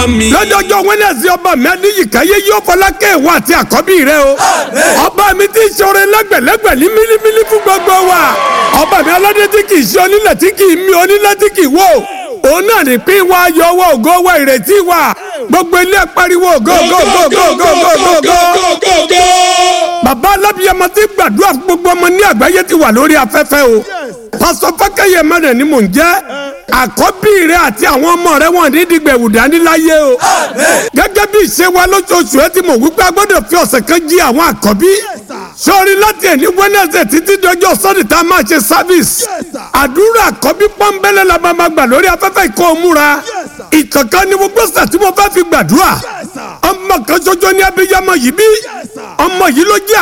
mi. lọ́jọ́jọ́ wẹ́nẹ̀sì ọba mi adéyíkáyé yóò fọlákẹ́ ìwọ àti àkọ́bí rẹ o. ọba mi ti ṣoore lẹ́gbẹ̀lẹ́gbẹ̀ ní mílímílí fún gbogbo wa. ọba mi aládé tí kì í ṣe onílẹ̀ tí kì í mi onílẹ̀ tí kì í wò. òun náà ní pín wa yọ owó ògo wa ìrètí wa. gbogbo ilé pariwo go go go go go go go go. bàbá alábíyamọ ti gbàdúrà fún gbogbo ọmọ ní àgbáyé ti wà lórí afẹ́fẹ́ o. pásọ fákẹ́yẹ mẹ́rin ni mò ń jẹ́ àkọ́bí rẹ àti àwọn ọmọ rẹ wọn ní dìgbẹ̀wù dání láyé o. gẹ́gẹ́ bí ìṣe wa lóṣooṣù ẹ ti mọ̀ wípé a gbọ́dọ̀ fi ọ̀sẹ̀ kan jí àwọn àkọ́bí. sọ́ọ́rí láti ẹ̀ ní wẹ́nẹ̀sẹ̀ títí dọjọ́ sọ́ọ̀dì tá a máa ṣe sáfíìsì. àdúrà àkọ́bí pọ́nbélé la máa gbà lórí afẹ́fẹ́ ìkó o múra. ìkọ̀kan ni mo gbọ́sẹ̀ tí mo fẹ́ fi gbàdúrà. ọmọ kan ṣoṣo ní abiyamọ yìí bí. ọmọ yìí ló jẹ́